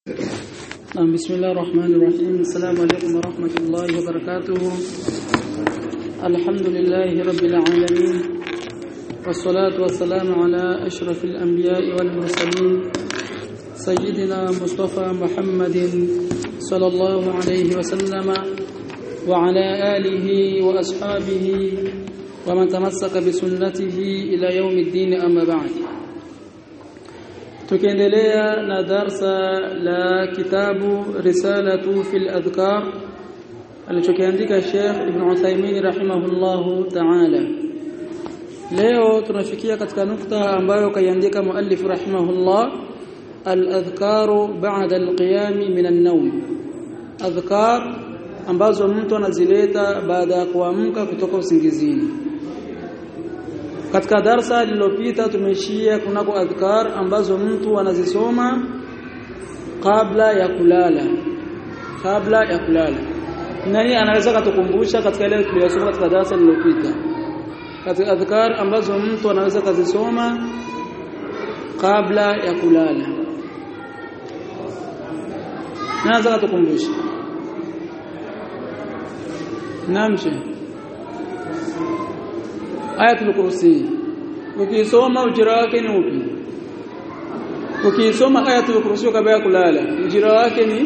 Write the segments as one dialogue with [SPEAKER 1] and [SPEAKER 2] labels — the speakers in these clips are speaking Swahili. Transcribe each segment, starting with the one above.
[SPEAKER 1] نعم بسم الله الرحمن الرحيم السلام عليكم ورحمة الله وبركاته الحمد لله رب العالمين والصلاة والسلام على أشرف الأنبياء والمرسلين سيدنا مصطفى محمد صلى الله عليه وسلم وعلى آله وأصحابه ومن تمسك بسنته إلى يوم الدين أما بعد tukiendelea na darsa la kitabu risalatu fil adhkar alichokiandika Sheikh Ibn Uthaymeen rahimahullahu ta'ala leo tunafikia katika nukta ambayo kaiandika muallif rahimahullah al-adhkaru ba'da al-qiyam min an-nawm adhkar ambazo mtu anazileta baada ya kuamka kutoka usingizini katika darsa lililopita tumeishia kunako adhkar ambazo mtu anazisoma kabla ya kulala kabla ya kulala nani anaweza kutukumbusha katika ile tuliyosoma katika darasa lililopita katika adhkar ambazo mtu anaweza kuzisoma kabla ya kulala naweza kutukumbusha namshe ayatul kursi ukisoma ujira wake ni upi ukisoma ayatul kursi kabla ya kulala ujira wake ni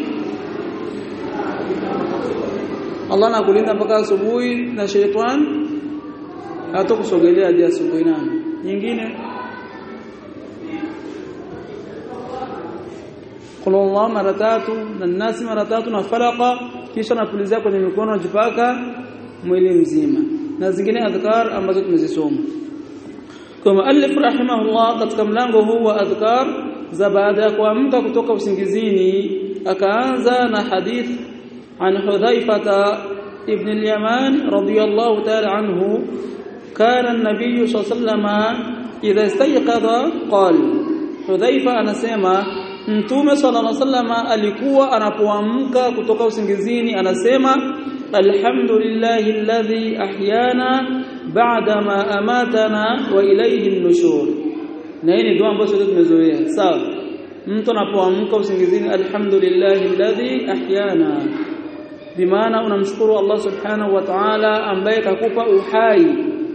[SPEAKER 1] Allah anakulinda mpaka asubuhi na sheitan hatakusogelea hadi asubuhi nani nyingine Qulullah mara tatu na nasi mara tatu na falaka kisha napulizia kwenye mikono najipaka mwili mzima na zingine adhkar ambazo tumezisoma kwa muallif rahimahullah katika mlango huu wa adhkar za baada ya kuamka kutoka usingizini akaanza na hadith an hudhaifata ibn al-yaman radiyallahu ta'ala anhu kana an-nabiy sallallahu idha istayqadha qala hudhaifa anasema mtume sallallahu alaihi wasallam alikuwa anapoamka kutoka usingizini anasema alhamdulillahi alladhi ahyana ba'da ma amatana wa ilayhi an-nushur na hii ni dua ambayo sote tumezoea sawa mtu anapoamka usingizini alhamdulillahi alladhi ahyana bimaana unamshukuru Allah subhanahu wa ta'ala ambaye kakupa uhai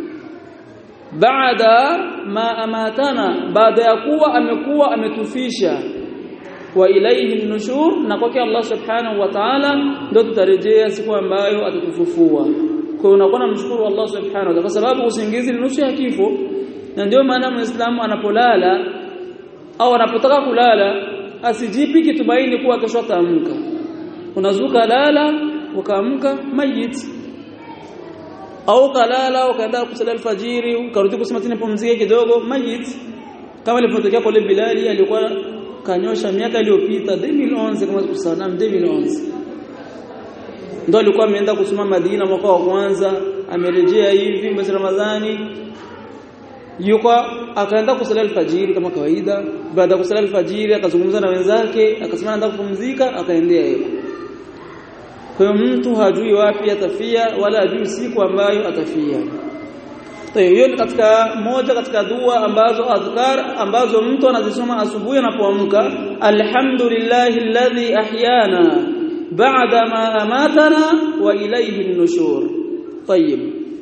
[SPEAKER 1] baada ma amatana baada ya kuwa amekuwa ametufisha wa ilayhi nushur na kwake Allah subhanahu wa ta'ala ndio tutarejea siku ambayo atatufufua kwa hiyo unakuwa namshukuru Allah subhanahu wa ta'ala kwa sababu usingizi ni nusu ya kifo na ndio maana muislamu anapolala au anapotaka kulala asijipi kitumaini kuwa kesho ataamka unazuka lala ukaamka mayit au kalala ukaenda kusali alfajiri ukarudi kusema tena pumzike kidogo mayit kama ilivyotokea kwa Bilali alikuwa kanyosha miaka iliyopita 2011 kama sikusana 2011 ndio alikuwa ameenda kusoma Madina mwaka wa kwanza amerejea hivi mwezi Ramadhani yuko akaenda kusali alfajiri kama kawaida baada ya kusali alfajiri akazungumza na wenzake akasema anaenda kupumzika akaendea yeye kwa hiyo mtu hajui wapi atafia wala hajui siku ambayo atafia hiyo ni katika moja katika dua ambazo adhkar ambazo mtu anazisoma asubuhi anapoamka alhamdulillahi alladhi ahyana ba'da ma amatana wa ilayhi an-nushur طيب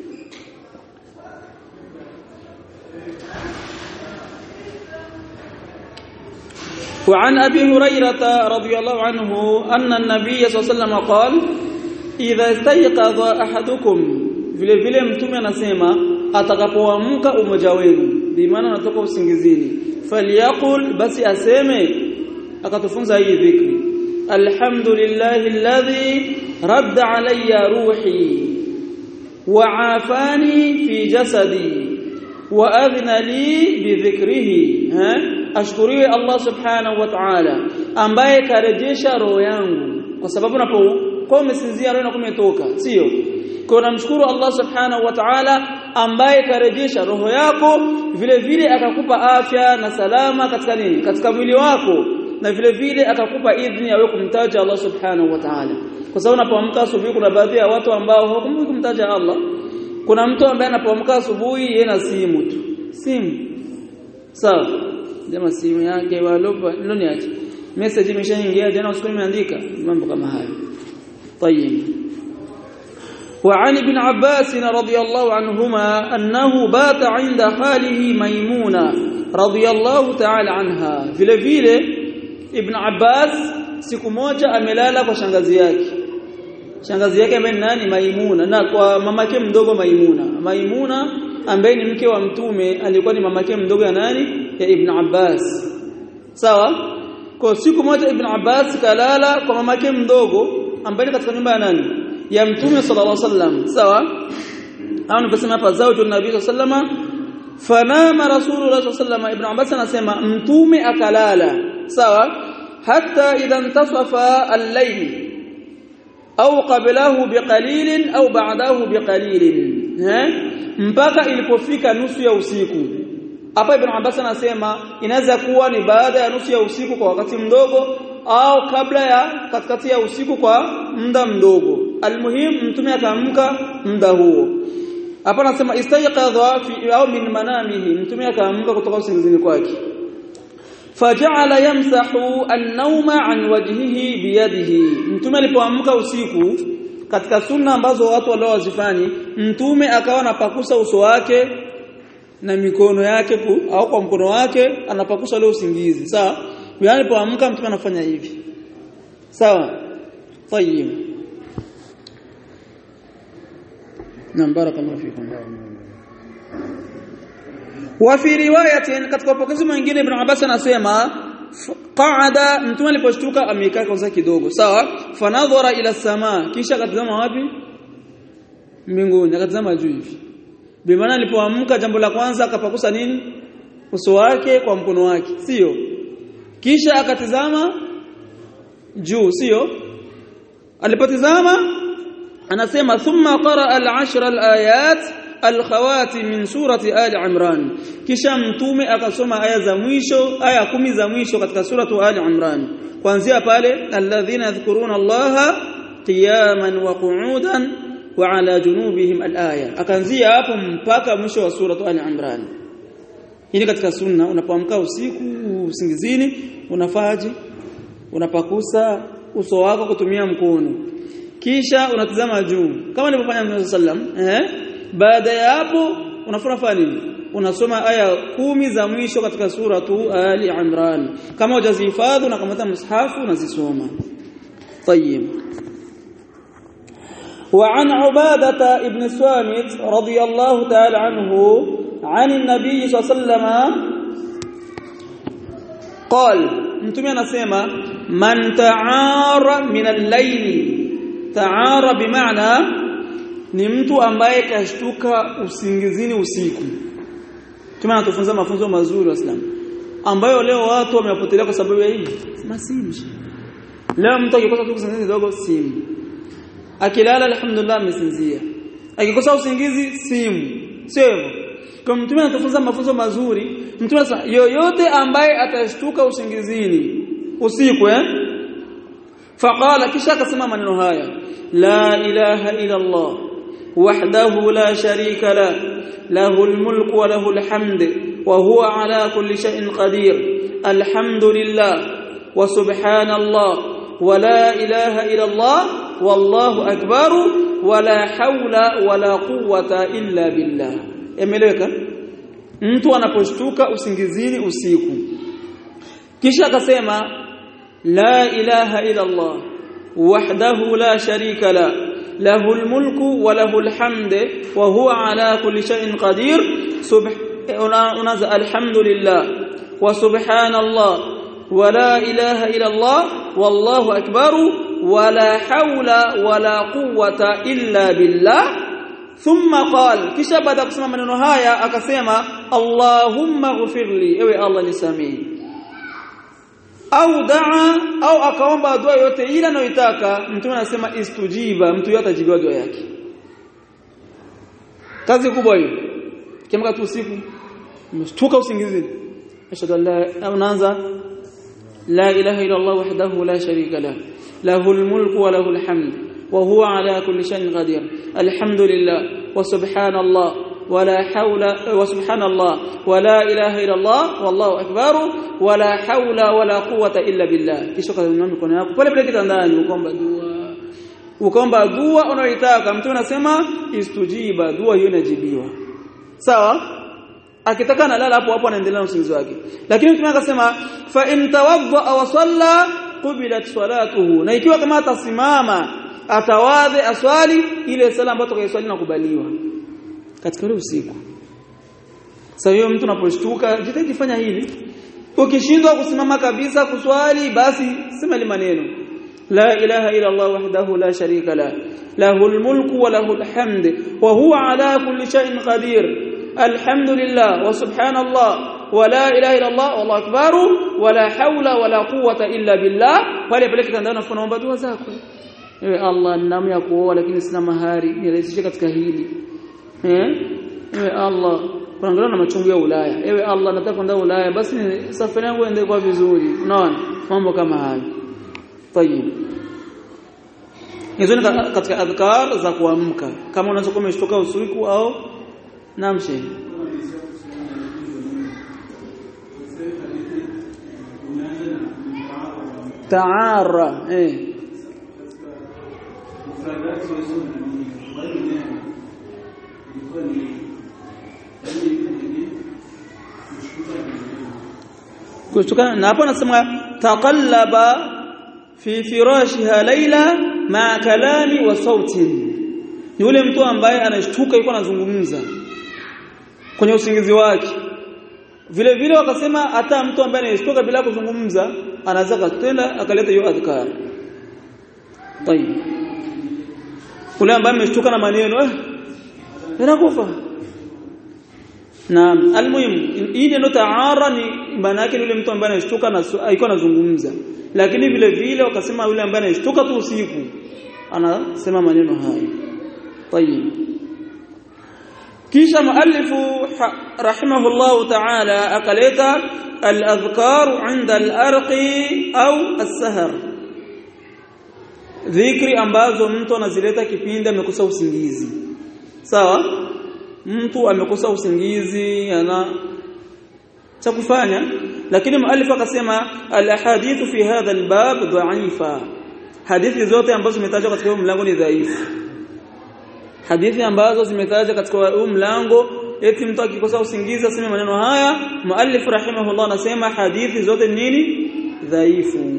[SPEAKER 1] وعن ابي هريره رضي الله عنه ان النبي صلى الله عليه وسلم قال اذا استيقظ احدكم vile vile mtume anasema atakapoamka umoja wenu bimaana anatoka usingizini falyaqul basi aseme akatufunza hii dhikri alhamdulillahi alladhi radda alayya ruhi wa afani fi jasadi wa adhna li bi dhikrihi ashkuriwe Allah subhanahu wa ta'ala ambaye karejesha roho yangu kwa sababu unapokuwa umesinzia roho inakuwa imetoka sio kwa namshukuru Allah subhanahu wa ta'ala ambaye karejesha roho yako vile vile akakupa afya na salama katika nini katika mwili wako na vile vile akakupa idhini ya wewe kumtaja Allah subhanahu wa ta'ala kwa sababu unapoamka asubuhi kuna baadhi ya watu ambao hawakumbuki kumtaja Allah kuna mtu ambaye anapoamka asubuhi yeye na simu tu simu sawa jamaa simu yake walopa ndio niache message imeshaingia jana usiku nimeandika mambo kama hayo طيب وعن ابن عباس رضي الله عنهما أنه بات عند خاله ميمونة رضي الله تعالى عنها vile vile Ibn Abbas siku moja amelala kwa shangazi yake shangazi yake ambaye ni nani Maimuna na kwa mamake mdogo Maimuna Maimuna ambaye ni mke wa mtume alikuwa ni mamake mdogo ya nani ya Ibn Abbas sawa kwa siku moja Ibn Abbas kalala kwa mamake mdogo ambaye ni katika nyumba ya nani ya mtume sallallahu alaihi wasallam sawa au niposema hapa zawju nabii sallallahu fanama rasulullah sallallahu ibn abbas anasema mtume akalala sawa hatta idha intasafa al-layl au qablahu biqalilin au ba'dahu biqalilin mpaka ilipofika nusu ya usiku hapa ibn abbas anasema inaweza kuwa ni baada ya nusu ya usiku kwa wakati mdogo au kabla ya katikati ya usiku kwa muda mdogo almuhim mtume akaamka muda huo hapa nasema istayqadha fi au min manamihi mtume akaamka kutoka usingizini kwake faja'ala yamsahu an-nawma an wajhihi biyadihi mtume alipoamka usiku katika sunna ambazo watu walio wazifanyi mtume akawa anapakusa uso wake na mikono yake ku, au kwa mkono wake anapakusa leo usingizi sawa yani alipoamka mtume anafanya hivi sawa طيب نعم بارك الله فيكم وفي روايه katika upokezi mwingine ibn Abbas anasema qaada mtume aliposhtuka amekaa kwanza kidogo sawa fanadhara ila sama kisha akatazama wapi mbinguni akatazama juu hivi bimaana alipoamka jambo la kwanza akapakusa nini uso wake kwa mkono wake sio kisha akatizama juu sio alipotizama anasema thumma qara al-ashra al-ayat al-khawatim min surati ali imran kisha mtume akasoma aya za mwisho aya kumi za mwisho katika suratu ali imran kuanzia pale alladhina yadhkuruna allaha qiyaman wa qu'udan wa ala junubihim al-aya akaanzia hapo mpaka mwisho wa suratu ali imran hii katika sunna unapoamka usiku usingizini unafaji unapakusa uso wako kutumia mkono kisha unatazama juu kama nilivyofanya Mtume sallam eh baada ya hapo unafanya nini unasoma aya kumi za mwisho katika suratu ali imran kama hujazihifadhi na kama mshafu unazisoma طيب وعن عبادة ابن سوامت رضي الله تعالى عنه عن النبي صلى الله عليه وسلم قال mtume anasema man ta'ara min al-layl ta'ara bimaana ni mtu ambaye kashtuka usingizini usiku mtume anatufunza mafunzo mazuri waislamu ambayo leo watu wamepotelea kwa sababu ya hii masimu leo mtu akikosa tu usingizi kidogo simu akilala alhamdulillah amesinzia akikosa usingizi simu sio kwa mtume anatufunza mafunzo mazuri mtume sasa yoyote ambaye atashtuka usingizini usiku eh faqala kisha akasema maneno haya la ilaha illa allah wahdahu la sharika la lahu almulku wa lahu alhamd wa huwa ala kulli shay'in qadir alhamdulillah wa subhanallah wa la ilaha illa allah wallahu akbar wa la hawla wa la quwwata illa billah imeeleweka mtu anaposhtuka usingizini usiku kisha akasema la ilaha ila Allah wahdahu la sharika la lahu almulku wa lahu alhamd wa huwa ala kulli shay'in qadir unaza alhamdulillah wa subhanallah wa la ilaha ila Allah wallahu akbar wa la hawla wa la quwwata illa billah thumma qala kisha baada kusema maneno haya akasema Allahumma ghfirli ewe Allah nisamehe au daa au akaomba dua yote ile anayotaka mtume anasema istujiba mtu yote atajibiwa dua yake kazi kubwa hiyo kiamka tu usiku mshtuka usingizini ashhadu an la unaanza la ilaha illa Allah wahdahu la sharika la lahu almulku wa lahu alhamd وهو على كل شيء قدير الحمد لله وسبحان الله ولا حول وسبحان الله ولا اله الا الله والله اكبر ولا حول ولا قوه الا بالله kisha kainua mikono yako pale pale kitandani ukomba dua ukomba dua unayoitaka mtu anasema istujiba dua hiyo inajibiwa sawa akitaka analala hapo hapo anaendelea na usingizi wake lakini mtume akasema fa in tawadda wa salla qubilat salatuhu na ikiwa kama atasimama atawadhe aswali ile sala ambayo tukayoswali nakubaliwa katika ule usiku sasa hiyo mtu unaposhtuka jitahidi fanya hili ukishindwa kusimama kabisa kuswali basi sema ile maneno la ilaha illa allah wahdahu la sharika la lahul mulku wa lahul hamd wa huwa ala kulli shay'in qadir alhamdulillah wa subhanallah ولا اله الا الله والله اكبر ولا حول ولا قوه الا بالله pale pale kitandani unaomba dua zako ewe Allah ninamu ya kuoa lakini sina mahari nirahisishe katika hili eh ewe Allah kuangalia na machungu ya Ulaya ewe Allah nataka kwenda Ulaya basi safari yangu iende kwa vizuri unaona mambo kama hayo tayib hizo ni katika adhkar za kuamka kama unaweza kuwa umeshtoka usiku au namshe taara eh kutoka na hapo anasema taqallaba fi firashiha laila ma kalami wa sautin ni yule mtu ambaye anashtuka yuko anazungumza kwenye usingizi wake vile vile wakasema hata mtu ambaye anashtuka bila kuzungumza anaweza kutenda akaleta hiyo adhkar tayib ule ambaye ameshtuka na maneno eh inakufa Naam, almuhim hii ndio taara ni maana yake yule mtu ambaye anashtuka na aiko anazungumza. Lakini vile vile wakasema yule ambaye anashtuka tu usiku anasema maneno haya. Tayib. Kisha muallifu rahimahullah ta'ala akaleta al-adhkar 'inda al-arqi au as-sahar. Dhikri ambazo mtu anazileta kipindi amekosa usingizi. Sawa? mtu amekosa usingizi ana cha kufanya lakini muallif akasema alahadithu fi hadha albab dha'ifa hadithi zote ambazo zimetajwa katika huu mlango ni dhaifu hadithi ambazo zimetajwa katika huu mlango eti mtu akikosa usingizi aseme maneno haya muallif rahimahullah anasema hadithi zote nini dhaifu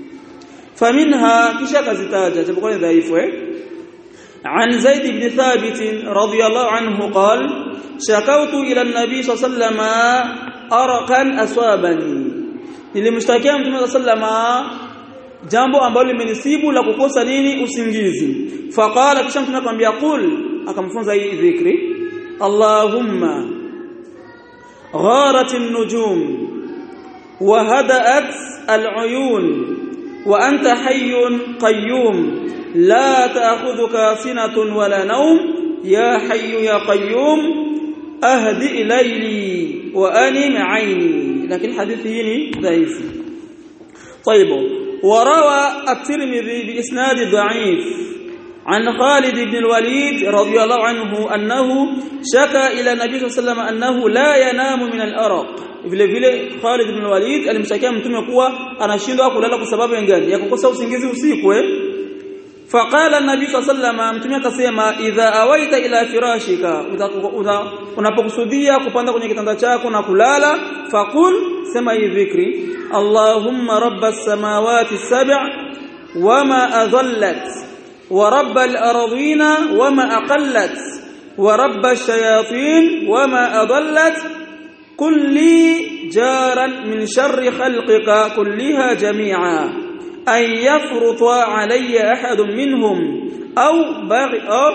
[SPEAKER 1] faminha kisha kazitaja japokuwa ni dhaifu eh عن زيد بن ثابت رضي الله عنه قال شكوت إلى النبي صلى الله عليه وسلم أرقا أصابني nilimshtakia mtume sallama jambo ambalo limenisibu la kukosa nini usingizi faqala kisha mtume akamwambia qul akamfunza hii dhikri allahumma gharat an-nujum wa hada'at al-uyun wa anta hayyun qayyum لا تأخذك سنة ولا نوم يا حي يا قيوم أهدئ ليلي وأنم عيني لكن حديث هنا ضعيف طيب وروى الترمذي بإسناد ضعيف عن خالد بن الوليد رضي الله عنه أنه شكى إلى النبي صلى الله عليه وسلم أنه لا ينام من الأرق vile vile Khalid ibn Walid alimshakia mtume kuwa anashindwa kulala kwa sababu gani ya kukosa usingizi usiku eh faqala an-nabi sallallahu mtume akasema idha awaita ila firashika unapokusudia kupanda kwenye kitanda chako na kulala faqul sema hii dhikri allahumma rabbas samawati sab' wama adallat wa rabbal ardina wama aqallat wa rabbash shayatin wama adallat kulli jaran min sharri khalqika kulliha jami'a أن يفرط علي أحد منهم أو بغي أو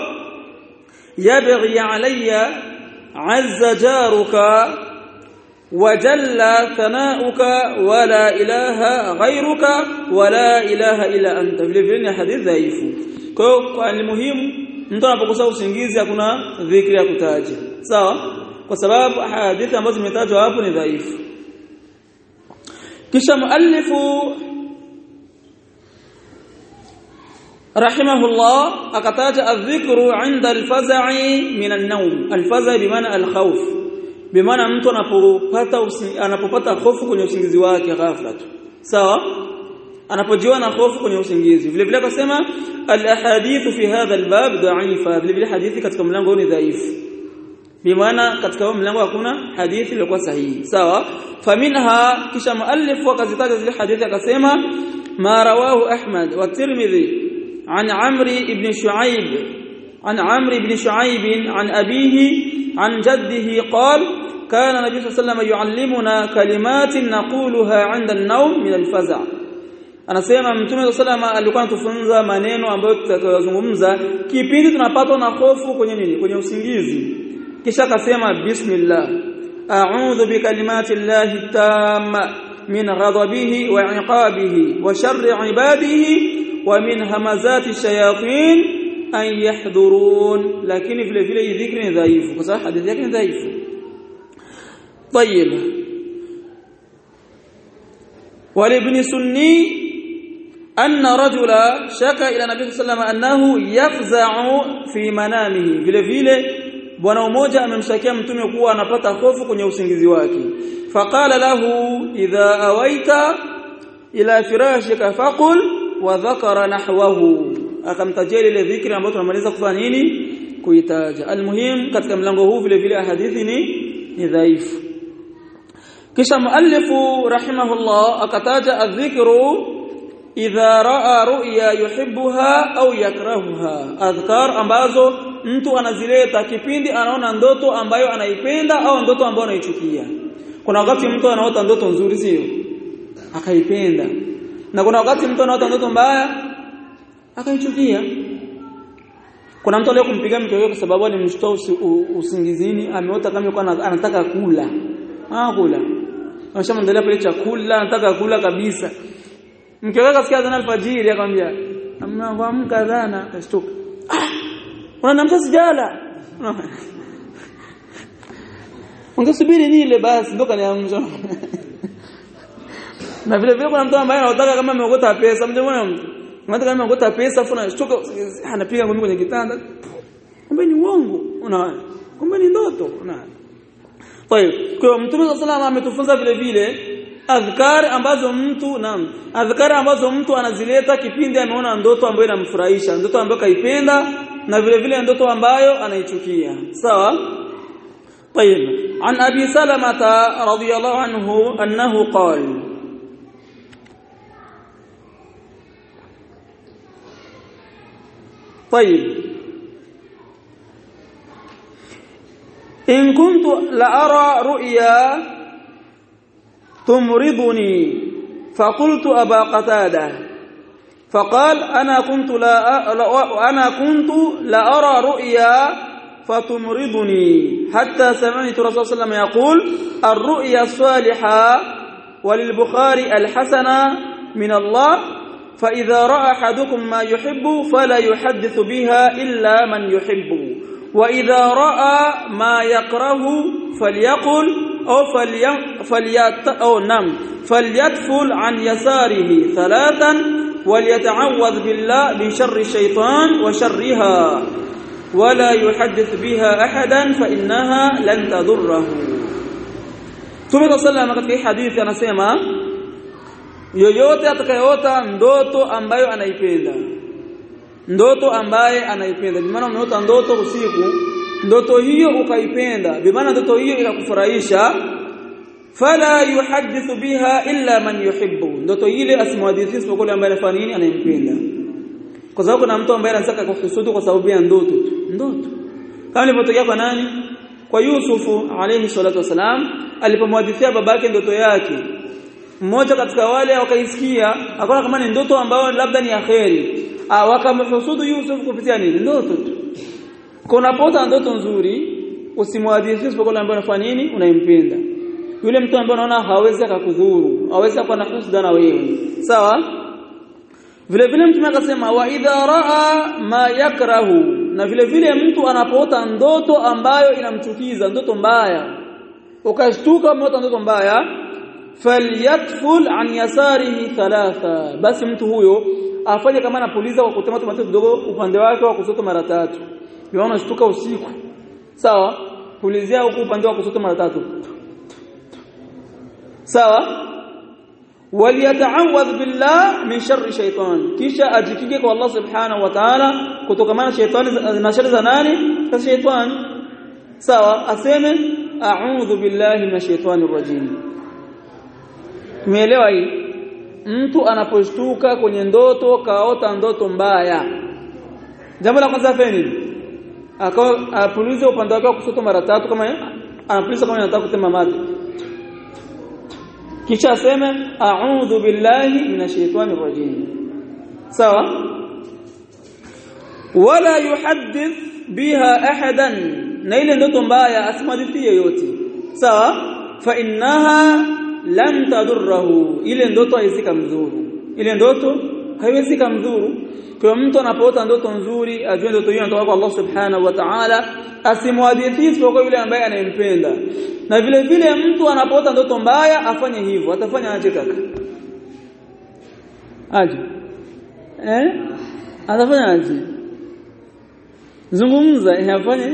[SPEAKER 1] يبغي علي عز جارك وجل ثناؤك ولا إله غيرك ولا إله إلا أنت vile vile ni hadithi dhaifu kwa hiyo kwa ni muhimu mtu anapokosa usingizi hakuna dhikri ya kutaja sawa kwa sababu hadithi ambazo zimetajwa hapo ni dhaifu kisha muallifu rahimahullah akataja adhikru 'inda al-faza'i min an-nawm al-faza' bimaana al-khawf bimaana mtu anapopata anapopata hofu kwenye usingizi wake ghafla tu sawa anapojiwa na hofu kwenye usingizi vile vile akasema al-ahadith fi hadha al-bab dha'ifa vile vile hadithi katika mlango ni dhaifu bimaana katika huo mlango hakuna hadithi iliyokuwa sahihi sawa faminha kisha muallif akazitaja zile hadithi akasema ma rawahu ahmad wa tirmidhi an amri ibn shuaib an amri ibn shuaib an abihi an jaddihi qala كان النبي صلى الله عليه وسلم يعلمنا كلمات نقولها عند النوم من الفزع anasema mtume sallallahu alikuwa anatufunza maneno ambayo tutakayozungumza kipindi tunapatwa na hofu kwenye nini kwenye usingizi kisha akasema bismillah a'udhu bikalimati llahi tamma min ghadabihi wa iqabihi wa sharri ibadihi wa min hamazati shayatin an yahdurun lakini vile vile hii dhikri ni dhaifu kwa sababu hadithi yake ni dhaifu طيب ولابن سني أن رجلا شكى إلى النبي صلى الله عليه وسلم أنه يفزع في منامه vile vile bwana mmoja amemshakia mtume kuwa anapata hofu kwenye usingizi wake faqala lahu idha awaita ila firashika faqul wa dhakara nahwahu akamtajia ile dhikri ambayo tunamaliza kufanya nini kuitaja almuhim katika mlango huu vile vile hadithi ni ni dhaifu kisha muallifu rahimahullah akataja adhikru idha raa ru'ya yuhibbuha au yakrahuha adhkar ambazo mtu anazileta kipindi anaona ndoto ambayo anaipenda au ndoto ambayo anaichukia kuna wakati mtu anaota ndoto nzuri sio akaipenda na kuna wakati mtu anaota ndoto mbaya akaichukia kuna mtu leo kumpiga mke wake kwa sababu alimshtoa usingizini ameota kama yuko anataka kula ah kula anashamwandalia pale chakula anataka kula kabisa mke wake kasikia adhana alfajiri akamwambia amka adhana kashtuka ah unanamsha sijala ungesubiri nile basi ndo kaniamsha na vile vile kuna mtu ambaye anataka kama ameokota pesa mjamona mtu Mtu kama ameokota pesa afu anashtuka anapiga ngumi kwenye kitanda kumbe ni uongo unaona kumbe ni ndoto unaona طيب kwa mtume صلى الله ametufunza vile vile adhkar ambazo mtu naam adhkar ambazo mtu anazileta kipindi ameona ndoto ambayo inamfurahisha ndoto ambayo kaipenda na vile vile ndoto ambayo anaichukia sawa طيب عن ابي سلمة رضي الله عنه انه قال طيب إن كنت لأرى رؤيا تمرضني فقلت أبا قتادة فقال أنا كنت لا أنا كنت لأرى رؤيا فتمرضني حتى سمعت رسول الله صلى الله عليه وسلم يقول الرؤيا الصالحة وللبخاري الحسنة من الله فإذا رأى أحدكم ما يحب فلا يحدث بها إلا من يحب وإذا رأى ما يكره فليقل أو فليت أو نم فليتفل عن يساره ثلاثا وليتعوذ بالله من شر الشيطان وشرها ولا يحدث بها أحدا فإنها لن تضره ثم صلى الله عليه وسلم في حديث anasema yoyote atakayeota ndoto ambayo anaipenda ndoto ambaye anaipenda bimaana umeota ndoto usiku ndoto hiyo ukaipenda bimaana ndoto hiyo ikakufurahisha fala yuhaddithu biha illa man yuhibbu ndoto ile asimhadithie isipokuwa yule ambaye anafanya nini anayempenda kwa sababu kuna mtu ambaye anataka kuhusudu kwa sababu ya ndoto tu ndoto kama ilivyotokea kwa nani kwa Yusufu alayhi salatu wasalam alipomhadithia babake ndoto yake mmoja katika wale wakaisikia akaona kama ni ndoto ambayo labda ni akheri wakamhusudu Yusuf kupitia nini ndoto tu kunapota ndoto nzuri usimwadhishi isipokuwa ambaye unafanya nini unaimpenda yule mtu ambaye unaona hawezi akakudhuru hawezi kuwa na husda na wewe sawa vile vile mtume akasema wa idha raa ma yakrahu na vile vile mtu anapoota ndoto ambayo inamchukiza ndoto mbaya ukashtuka umeota ndoto mbaya falyatful an yasarihi thalatha basi mtu huyo afanye kama anapuliza kwa kutema tomato kidogo upande wake wa kushoto mara tatu yeye unashtuka usiku sawa pulizia huko upande wa kushoto mara tatu sawa waliyata'awadh billah min sharri shaytan kisha ajikinge kwa Allah subhanahu wa ta'ala kutokana na shaytani na shari za nani za shaytan sawa aseme a'udhu billahi minash shaitani rajim tumeelewa hii mtu anaposhtuka kwenye ndoto kaota ndoto mbaya jambo la kwanza afanye akawa apulize upande wake wa kushoto mara tatu kama anapuliza kama anataka kutema maji kisha aseme a'udhu billahi minash shaitani rajim sawa wala yuhaddith biha ahadan na ile ndoto mbaya asimhadithie yote sawa fa innaha lam tadurruhu ile ndoto haiziki mzuru ile ndoto haiwezi kumdhuru kwa mtu anapoota ndoto nzuri ajue ndoto hiyo inatoka kwa Allah subhanahu wa ta'ala asimwadithie kwa yule ambaye anayempenda na vile vile mtu anapoota ndoto mbaya afanye hivyo atafanya aje kaka aje eh atafanya aje zungumza afanye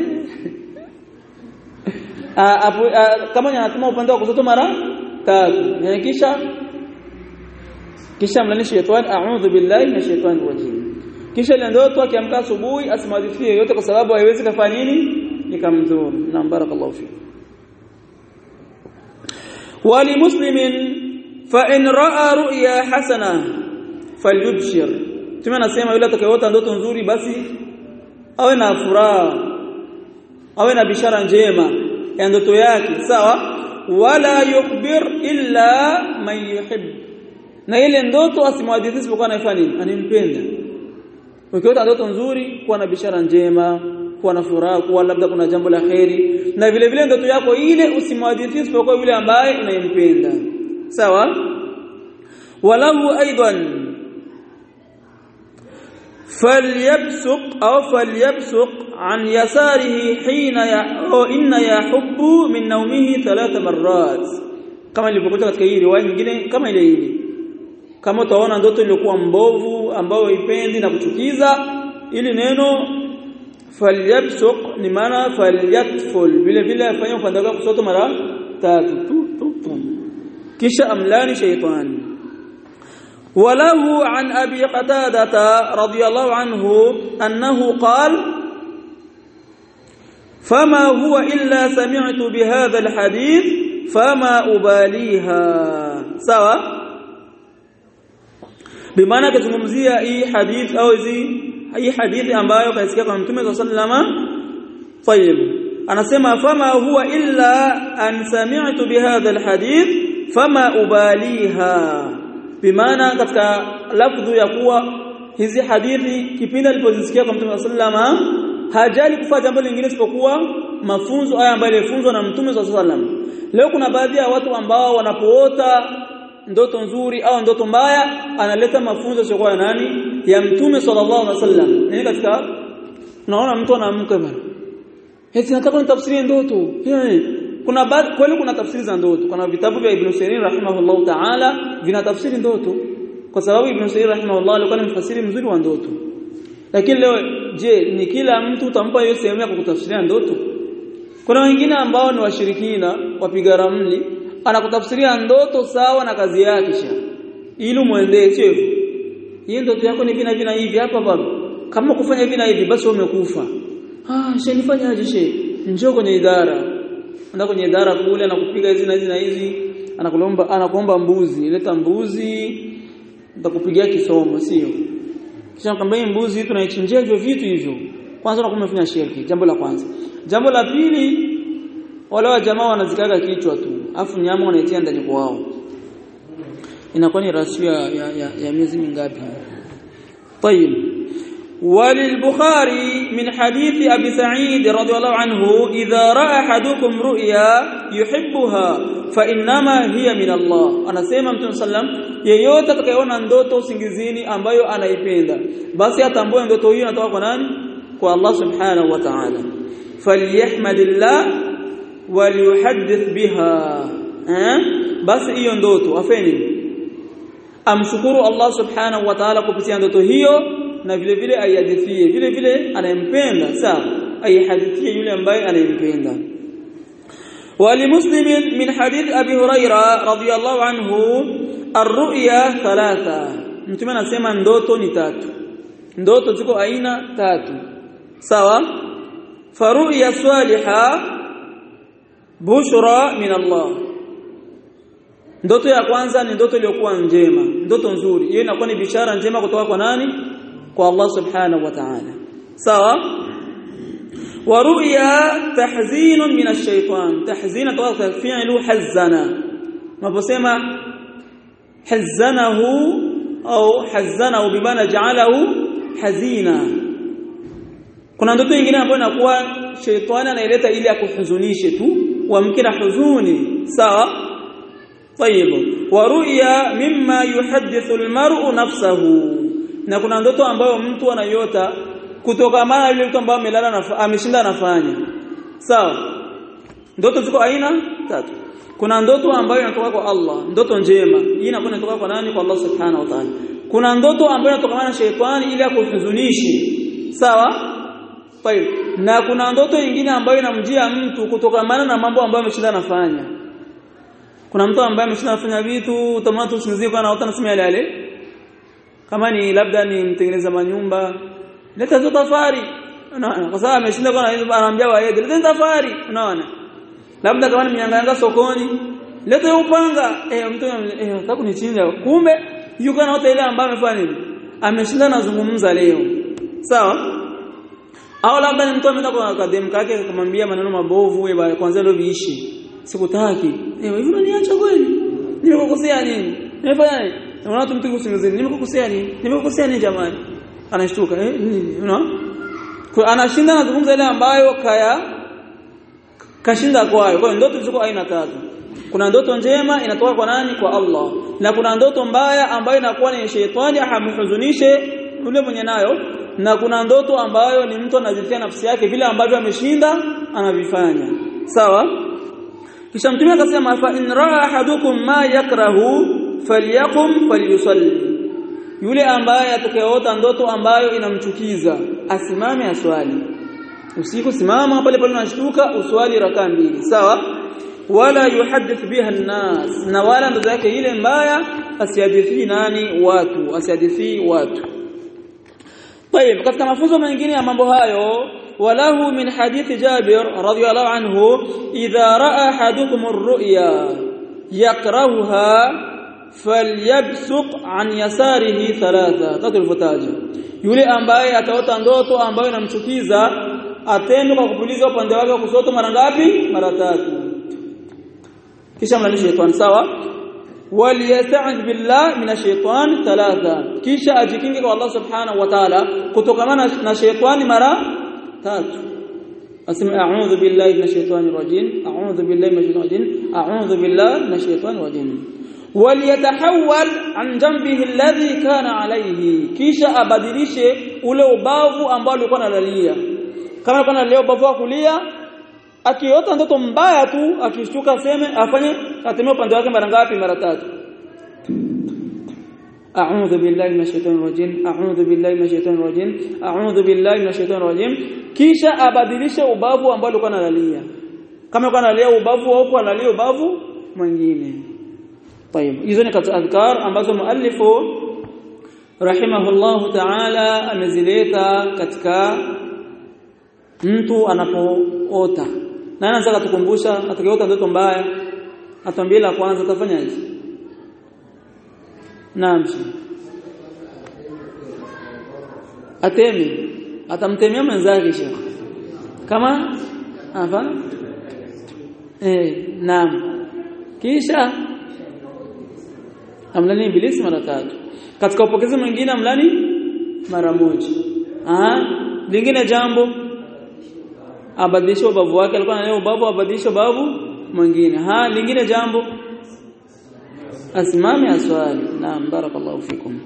[SPEAKER 1] kama anatuma upande wa kushoto mara tatu kisha kisha mlani shetani a'udhu billahi minash shaitani rajim kisha ile ndoto akiamka asubuhi asimwadithie yote kwa sababu haiwezi kufanya nini nikamdhuru na barakallahu fi wali muslimin fa in ra'a ru'ya hasana falyubshir tume nasema yule atakayeota ndoto nzuri basi awe na furaha awe na bishara njema ya ndoto yake sawa wala yukhbir illa man yuhib na ile ndoto asimwadithie isipokuwa anafanya nini animpenda ukiota ndoto nzuri kuwa na bishara njema kuwa na furaha kuwa labda kuna jambo la kheri na vile vile ndoto yako ile usimwadithie isipokuwa yule ambaye unayempenda sawa walahu aidan فليبسق أو فليبسق عن يساره حين أو إن يحب من نومه ثلاث مرات kama ilivyokuja katika hii riwaya nyingine kama ile ile kama utaona ndoto iliyokuwa mbovu ambayo ipendi na kuchukiza ili neno falyabsuq ni maana falyatful vile vile afanye upande wake kushoto mara tatu tu, tu, tu. kisha amlani shaytani وله عن أبي قتادة رضي الله عنه أنه قال فما هو إلا سمعت بهذا الحديث فما أباليها سوا بمعنى كتممزية أي حديث أو زي أي حديث ambayo kaisikia kwa Mtume sallama طيب anasema fama huwa illa an sami'tu bihadha alhadith fama ubaliha bimaana katika lafdhu ya kuwa hizi hadithi kipindi alipozisikia kwa Mtume sallama hajali kufanya jambo lingine isipokuwa mafunzo haya ambayo yalifunzwa na Mtume sallam leo kuna baadhi ya watu ambao wanapoota ndoto nzuri au ndoto mbaya analeta mafunzo sio ya nani ya Mtume sallallahu alaihi wasallam nini katika unaona mtu anaamka bana eti nataka nitafsirie ndoto kuna baadhi kweli kuna tafsiri za ndoto kuna vitabu vya Ibn Sirin rahimahullahu ta'ala vina tafsiri ndoto kwa sababu Ibn Sirin rahimahullah alikuwa ni mfasiri mzuri wa ndoto lakini leo je ni kila mtu utampa hiyo sehemu ya kukutafsiria ndoto kuna wengine ambao ni washirikina wapiga ramli anakutafsiria ndoto sawa na kazi yake sha ili muendee sio hivyo hii ndoto yako ni vina vina hivi hapa baba kama kufanya hivi na hivi basi umekufa ah she nifanyaje she njoo kwenye idara anda kwenye idara kule anakupiga hizi na hizi na hizi anakulomba anakuomba mbuzi leta mbuzi nitakupigia kisomo sio kisha kwamba hii mbuzi tunaichinjia hivyo vitu hivyo kwanza unakuwa umefanya shirki jambo la kwanza jambo la pili wale wa jamaa wanazikaga kichwa tu afu nyama wanaitia ndani kwao inakuwa ni rasio ya, ya, ya, ya miezi mingapi طيب وللبخاري من حديث أبي سعيد رضي الله عنه إذا رأى أحدكم رؤيا يحبها فإنما هي من الله أنا سيما متون سلم yeyote atakayeona ndoto usingizini ambayo anaipenda basi atambue ndoto hiyo inatoka kwa nani kwa Allah subhanahu wa ta'ala falyahmadillah waliyuhaddith biha eh basi hiyo ndoto afeni amshukuru Allah subhanahu wa ta'ala kupitia ndoto hiyo na vile vile aihadithie vile vile anayempenda sawa aihadithie yule ambaye anayempenda ولمسلم من حديث أبي هريرة رضي الله عنه الرؤيا ثلاثة mtume anasema ndoto ni tatu ndoto ziko aina tatu sawa faruya swaliha bushra min Allah ndoto ya kwanza ni ndoto iliyokuwa njema ndoto nzuri hiyo inakuwa ni bishara njema kutoka kwa nani kwa Allah subhanahu wa ta'ala sawa wa ru'ya tahzinun min ash-shaytan tahzina kutoka fi'lu hazana unaposema hazanahu au hazanahu bimana ja'alahu hazina kuna ndoto nyingine ambayo inakuwa shetani anaileta ili akuhuzunishe tu uamke na huzuni sawa طيب ورؤيا مما يحدث المرء نفسه na kuna ndoto ambayo mtu anayota kutokana na yule mtu ambaye amelala na ameshinda anafanya sawa ndoto ziko aina tatu kuna ndoto ambayo inatoka kwa Allah ndoto njema hii inakuwa inatoka kwa nani kwa Allah subhanahu wa ta'ala kuna ndoto ambayo inatokana na shetani ili akuhuzunishe sawa Tayib. Na kuna ndoto nyingine ambayo inamjia mtu kutokana na mambo ambayo ameshinda anafanya. Kuna mtu ambaye ameshinda anafanya vitu utamwona tu usingizie kwa anaota nasema yale yale. Kama ni labda ni mtengeneza manyumba, leta hizo tafari. Unaona? Kwa sababu ameshinda kwa anaambia waende, leta tafari. Unaona? Labda kama ni mnyang'anga sokoni, leta hiyo upanga. Eh mtu eh nataka kunichinja. Kumbe yuko anaota ile ambayo amefanya nini? Ameshinda anazungumza leo. Sawa? au labda ni mtu ameenda kwa kadem kake kumwambia maneno mabovu wewe kwanza leo viishi sikutaki eh hivi unaniacha kweli nimekukosea nini nimefanya nini unaona tu mtu kusingizini nimekukosea nini nimekukosea nini jamani anashtuka eh nini unaona kwa anashinda anazungumza ile ambayo kaya kashinda kwayo kwa hiyo ndoto ziko aina tatu kuna ndoto njema inatoka kwa nani kwa Allah na kuna ndoto mbaya ambayo inakuwa ni shetani ahamhuzunishe yule mwenye nayo na kuna ndoto ambayo ni mtu anajitia nafsi yake vile ambavyo ameshinda anavifanya sawa kisha mtume akasema fa in raa ahadukum ma yakrahu falyaqum falyusalli yule ambaye atakayeota ndoto ambayo inamchukiza asimame aswali usiku simama pale pale unashtuka uswali rakaa mbili sawa wala yuhaddith biha an-nas na wala ndoto yake ile mbaya asihadithi nani watu asihadithi watu طيب katika mafunzo mengine ya mambo hayo walahu min hadithi Jabir radhiyallahu anhu idha raa ahadukum ar-ru'ya yakrahuha falyabsuq an yasarihi thalatha tatu ilivyotaja yule ambaye ataota ndoto ambayo inamchukiza atende kwa kupuliza upande wake wa kushoto mara ngapi mara tatu kisha mlalishe shetani sawa waliyasta'id billah min ash-shaytan thalatha kisha ajikinge kwa Allah subhanahu wa ta'ala kutokana na shetani mara tatu asema a'udhu billahi minash shaitani rajim a'udhu billahi minash shaitani rajim a'udhu billahi minash shaitani rajim waliyatahawwal an jambihi alladhi kana alayhi kisha abadilishe ule ubavu ambao alikuwa analalia kama alikuwa analia ubavu wa kulia akiota ndoto mbaya tu akishtuka aseme afanye atemee upande wake mara ngapi mara tatu a'udhu billahi minash shaitani rajim a'udhu billahi minash shaitani rajim a'udhu billahi minash shaitani rajim kisha abadilishe ubavu ambao alikuwa analalia kama alikuwa analia ubavu huko analia ubavu mwingine طيب hizo ni katika adhkar ambazo muallifu rahimahullahu ta'ala amezileta katika mtu anapoota na anaanza kutukumbusha atakayeota ndoto mbaya atuambie la kwanza atafanyaje naam atemi atamtemea mwenzake shekh kama hapa eh naam kisha amlani ibilisi mara tatu katika upokezi mwingine amlani mara moja ah lingine jambo abadilishe ubavu wake alikuwa analea ubavu abadilishe ubavu mwingine ha lingine jambo asimame aswali naam barakallahu fikum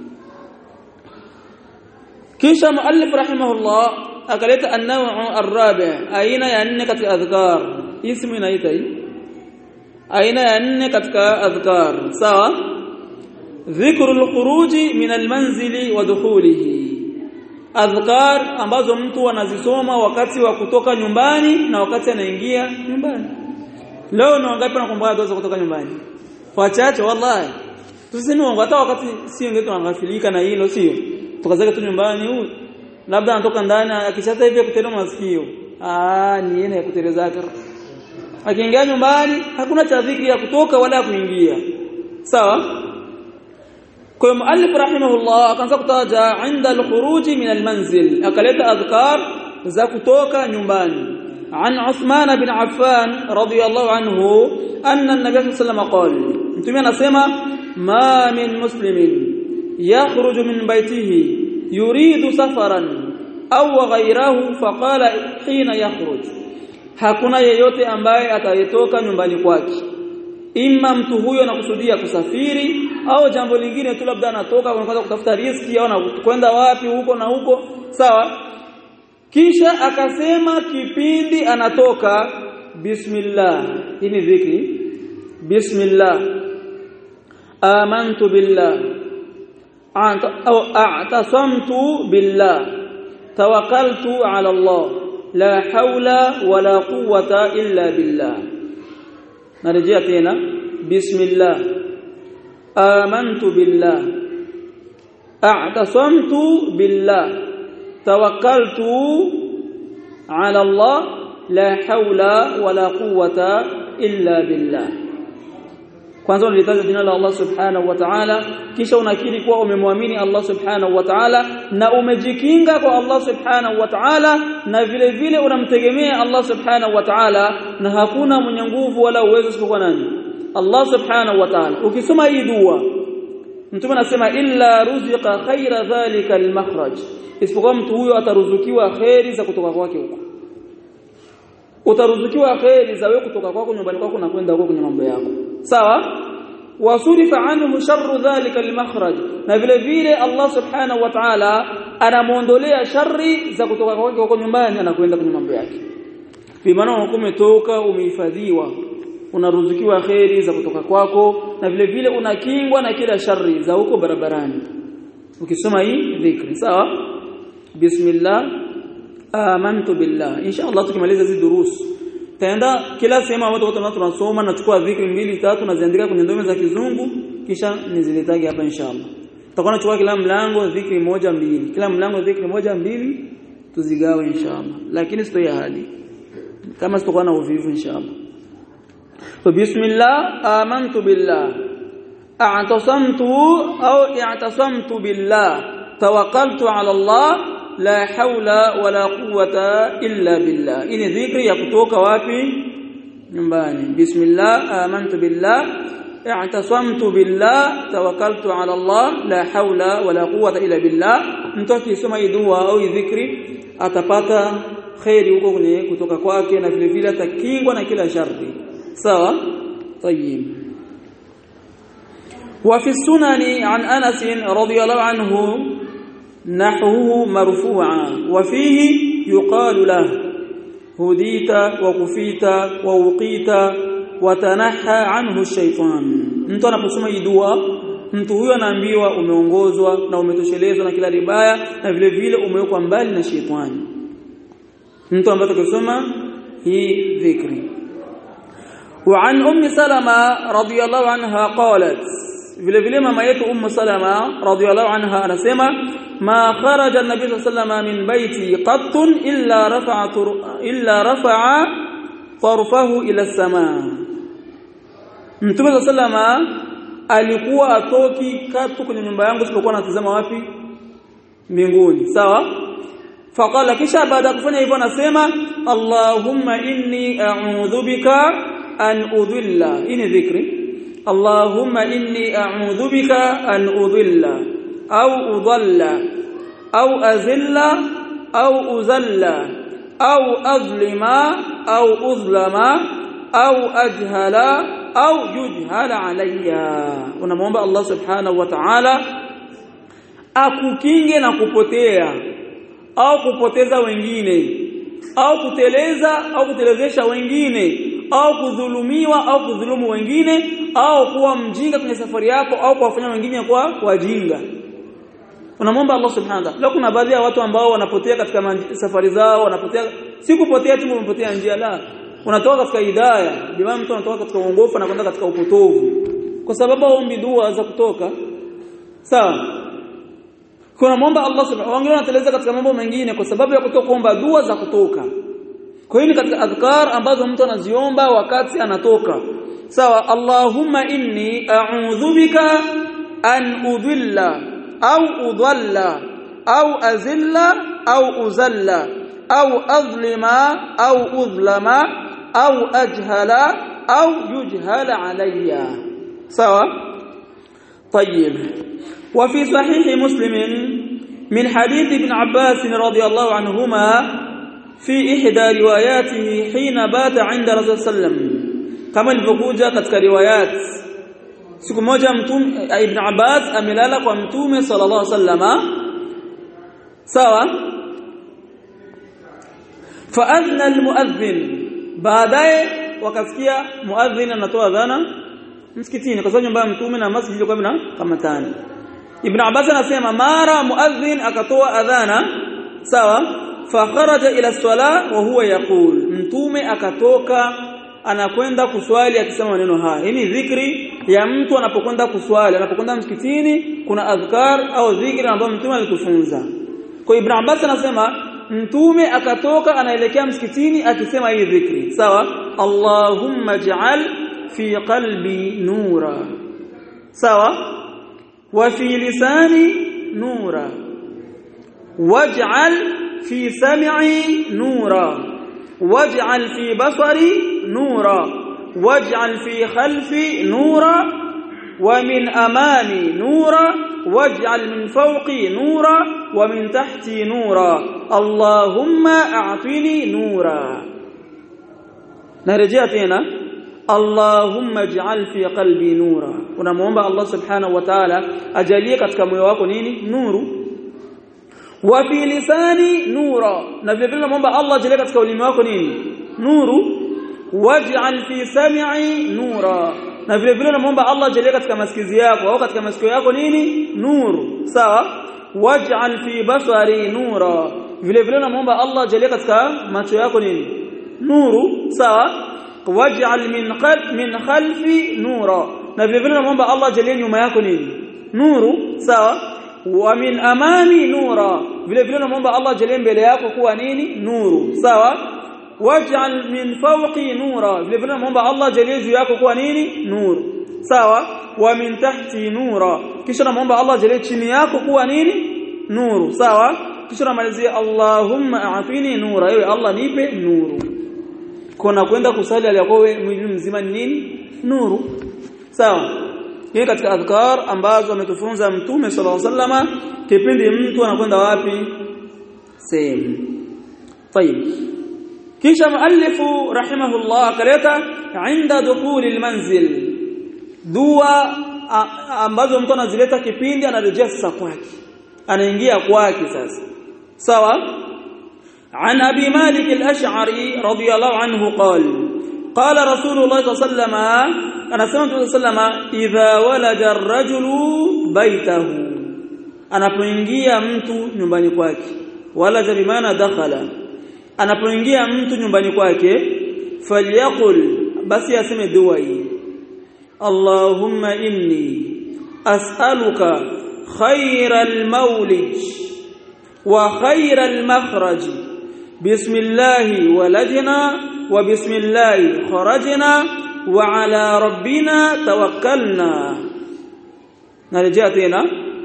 [SPEAKER 1] kisha muallif rahimahullah akaleta an-naw' ar-rabi' aina ya nne katika adhkar ismu inaita hii aina ya nne katika adhkar sawa dhikru al-khuruji min al-manzili wa dukhulihi adhkar ambazo mtu anazisoma wakati wa kutoka nyumbani na wakati anaingia nyumbani leo ni wangapi wanakumbuka dua za kutoka nyumbani wachache wallahi tusisemi wangu hata wakati si wengine tunangafilika na hilo sio tukazeka tu nyumbani huyu labda anatoka ndani akishata hivi kutenda masikio ah ni yeye ya kuteleza akiingia nyumbani hakuna cha dhikri ya kutoka wala ya kuingia sawa kwa hiyo muallif rahimahullah akaanza kutaja inda al-khuruj min al-manzil akaleta adhkar za kutoka nyumbani عن عثمان بن عفان رضي الله عنه أن النبي صلى الله عليه وسلم قال انتم anasema ما من مسلم يخرج من بيته يريد سفرا أو غيره فقال حين يخرج hakuna yeyote ambaye atayetoka nyumbani kwake imma mtu huyo anakusudia kusafiri au jambo lingine tu labda anatoka kwenda kutafuta riziki au anakwenda wapi huko na huko sawa kisha akasema kipindi anatoka bismillah hii ni dhikri bismillah amantu billah au a'tasamtu billah tawakkaltu ala Allah la hawla wala quwwata illa billah narejea tena bismillah amantu billah a'tasamtu billah tawakkaltu ala Allah la hawla wala quwwata illa billah kwanza unalitaja jina la Allah subhanahu wa ta'ala kisha unakiri kuwa umemwamini Allah subhanahu wa ta'ala na umejikinga kwa Allah subhanahu wa ta'ala na vile vile unamtegemea Allah subhanahu wa ta'ala na hakuna mwenye nguvu wala uwezo isipokuwa nani Allah subhanahu wa ta'ala ukisoma hii dua mtume anasema illa ruziqa khaira dhalika almakhraj isipokuwa mtu huyo ataruzukiwa khairi za kutoka kwake huko utaruzukiwa khairi za wewe kutoka kwako nyumbani kwako na kwenda huko kwenye mambo yako sawa wasurifa anhu sharru dhalika almakhraj na vile vile Allah subhanahu wa ta'ala anamuondolea shari za kutoka kwake huko nyumbani anakwenda kwenye mambo yake bimaana umetoka umehifadhiwa unaruzukiwa khairi za kutoka kwako na vile vile unakingwa na kila shari za huko barabarani ukisoma hii dhikri sawa bismillah amantu billah inshallah tukimaliza hizi durus taenda kila sehemu ambapo watu tunasoma na chukua dhikri mbili tatu na ziandika kwenye ndome za kizungu kisha niziletage hapa inshallah tutakuwa nachukua kila mlango dhikri moja mbili kila mlango dhikri moja mbili tuzigawe inshallah lakini sitoi ahadi kama sitakuwa na uvivu inshallah فبسم الله آمنت بالله اعتصمت أو اعتصمت بالله توكلت على الله لا حول ولا قوة إلا بالله إني ذكري يكتوك وافي nyumbani bismillah amantu billah i'tasamtu billah tawakkaltu ala Allah la hawla wala quwwata illa billah mtu akisoma hii dua au dhikri atapata khairi huko kwenye kutoka kwake na vile vile atakingwa na kila shari sawa طيب وفي السنن عن أنس رضي الله عنه نحوه مرفوعا وفيه يقال له هديت وكفيت ووقيت وتنحى عنه الشيطان mtu anaposoma hii dua mtu huyo anaambiwa umeongozwa na umetoshelezwa na kila libaya na vile vile umewekwa mbali na shetani mtu ambaye atakisoma hii dhikri وعن ام سلمة رضي الله عنها قالت vile vile mama yetu ummu salama radhiyallahu anha anasema ma kharaja an-nabi sallallahu alayhi min baiti qattun illa rafa'a illa rafa'a tarfahu ila as-samaa mtume sallallahu alikuwa atoki katu kwenye nyumba yangu sipokuwa natazama wapi mbinguni sawa faqala kisha baada ya kufanya hivyo anasema allahumma inni a'udhu bika an udhilla ini dhikri اللهم إني أعوذ بك أن أضل أو أضل أو أزل أو أزل أو أظلم أو أظلم أو أجهل أو يجهل علي ونموomba Allah subhanahu wa ta'ala akukinge na kupotea au kupoteza wengine au kuteleza au kutelezesha wengine au kudhulumiwa au kudhulumu wengine au kuwa mjinga kwenye safari yako au kuwafanya wengine kuwa wajinga unamwomba Allah subhanahu wa ta'ala kuna baadhi ya watu ambao wanapotea katika safari zao wanapotea si kupotea tu umepotea njia la unatoka katika hidayah bima mtu anatoka katika uongofu na kwenda katika upotovu kwa sababu aombi dua za kutoka sawa kuna muomba Allah subhanahu wengine wanateleza katika mambo mengine kwa sababu ya kutoka kuomba dua za kutoka kwa hiyo ni katika adhkar ambazo mtu anaziomba wakati anatoka sawa Allahumma inni a'udhu bika an udhilla au udhalla au azilla au uzalla au adhlima au udhlama au ajhala au yujhala alayya sawa طيب وفي صحيح مسلم من حديث ابن عباس رضي الله عنهما في إحدى رواياته حين بات عند رسول الله صلى الله عليه وسلم كما ilivyokuja katika riwayat siku moja mtume ibn Abbas amelala kwa mtume sallallahu alaihi wasallama sawa faadhna almuadhdhin baadaye wakasikia muadhdhin anatoa adhana msikitini kwa sababu nyumba ya mtume na masjid ilikuwa bina kama tano ibn Abbas anasema mara muadhdhin akatoa adhana sawa fakharaja ila sala wa huwa yaqul mtume akatoka anakwenda kuswali akisema maneno haya hii ni dhikri ya mtu anapokwenda kuswali anapokwenda msikitini kuna adhkar au dhikri ambayo mtume alitufunza kwa ibn Abbas anasema mtume akatoka anaelekea msikitini akisema hii dhikri sawa Allahumma ij'al fi qalbi nura sawa wa fi lisani nura waj'al في سمعي نورا واجعل في بصري نورا واجعل في خلفي نورا ومن أمامي نورا واجعل من فوقي نورا ومن تحتي نورا اللهم أعطني نورا نرجع تينا اللهم اجعل في قلبي نورا unamuomba Allah subhanahu wa ta'ala ajalie katika moyo wako nini nuru wa fi lisani nura na vile vile naomba Allah ajalie katika ulimi wako nini nuru waj'al fi sam'i nura na vile vile naomba Allah ajalie katika masikizi yako au katika masikio yako nini nuru sawa waj'al fi basari nura vile vile naomba Allah ajalie katika macho yako nini nuru sawa waj'al min qalb min khalfi nura na vile vile naomba Allah ajalie nyuma yako nini nuru sawa wa min amami nura vile vile naomba Allah ajalie mbele yako kuwa nini nuru sawa waj'al min fawqi nura vile vile naomba Allah ajalie juu yako kuwa nini nuru sawa wa min tahti nura kisha naomba Allah ajalie chini yako kuwa nini nuru sawa kisha namalizia Allahumma a'tini nura ewe Allah nipe nuru kuna kwenda kusali aliyakuwa mwili mzima ni nini nuru sawa hii katika adhkar ambazo ametufunza mtume sallallahu alaihi wasallama kipindi mtu anakwenda wapi sehemu طيب kisha muallifu rahimahullah akaleta inda dukhuli almanzil dua ambazo mtu anazileta kipindi anarejea sasa kwake anaingia kwake sasa sawa عن ابي مالك الاشعري رضي الله عنه قال قال رسول الله صلى الله عليه وسلم انا سمعت صلى الله عليه وسلم اذا ولد الرجل بيته anapoingia mtu nyumbani kwake wala bimaana dakhala anapoingia mtu nyumbani kwake falyaqul basi aseme dua hii Allahumma inni as'aluka khayral mawlid wa khayral makhraj bismillah walajna wa bismillah kharajna wa ala rabbina tawakkalna narejea tena